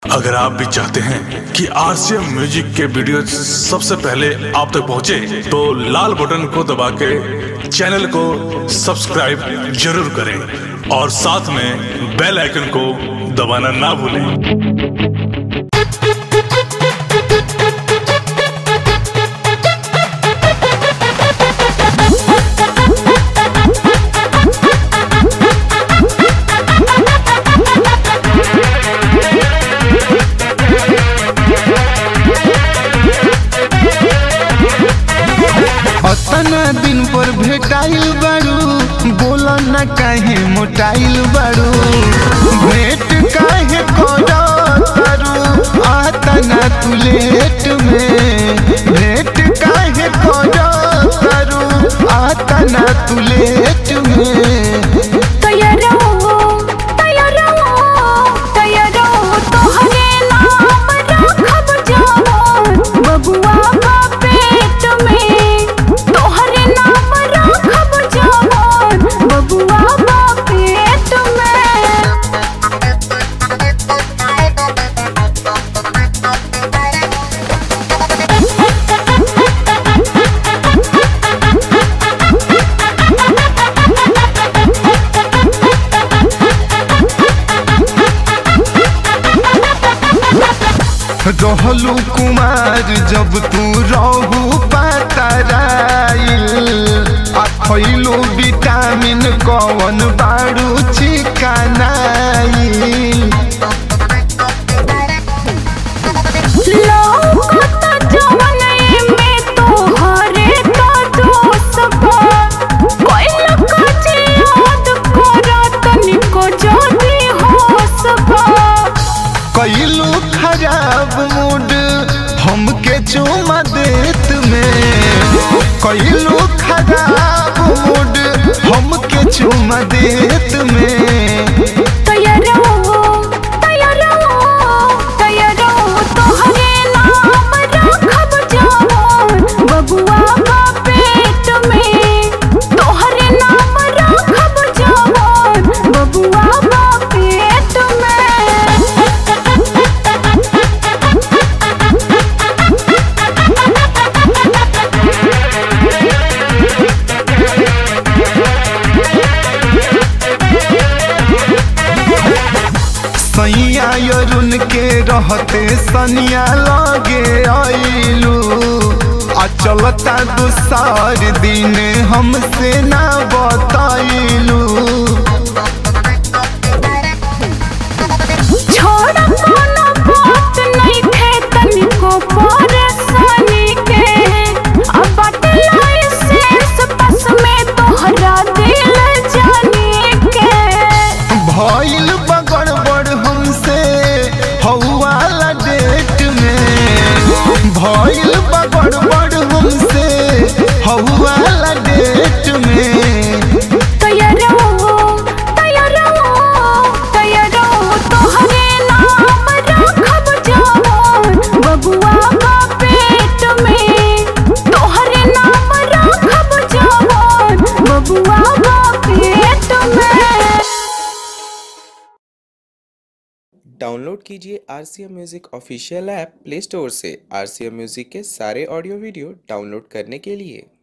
अगर आप भी चाहते हैं कि आरसीएम म्यूजिक के वीडियो सबसे पहले आप तक पहुंचे, तो लाल बटन को दबा के चैनल को सब्सक्राइब जरूर करें और साथ में बेल आइकन को दबाना ना भूलें अतना दिन पर भेटाइल बारू बोल न काहे मोटाइल बारू भेंट काहे करू आतना तू लेट में भेंट काहे करू आतना तू लेट में तैयारो तैयारो तैयारो तोहरे नाम राखब जवान बबुआ बा पेट में तोहरे नाम राखब जवान बबुआ बा पेट में रहलू कुमार जब तू रहू पातराइल आ खैलू विटामिन कवन बारू चिकनाइल लौकत जवन में तोहरे का दोष बा कोइल कजे याद करत निको जदी होश बा कैलू खराब मूड हमके चुमा देत में कैलू खराब मूड हमके चुमा देत में तैयारो तैयारो तैयारो तोहरे नाम राखब जवान बबुआ बा पेट में तोहरे नाम राखब जवान बबुआ बा पेट सैया यरुन के रहते सनिया लगे आइलू आ चलता दूसर दिन हमसे ना बताइलू छोड़ कोनो बात नहीं थे तनिको परेशानी के अब बाटे लाइसेंस बस में तोहरा दिल जाने के भइल बगड़बड़ हमसे हौवाला डेट में भइल बगड़बड़ हमसे हौवाला डेट में तैयारो तैयारो तैयारो तोहरे नाम राखब जवान बबुआ बा पेट में तोहरे नाम राखब जवान बबुआ बा पेट में डाउनलोड कीजिए R C M music official app play store से आर सी एम म्यूज़िक के सारे ऑडियो वीडियो डाउनलोड करने के लिए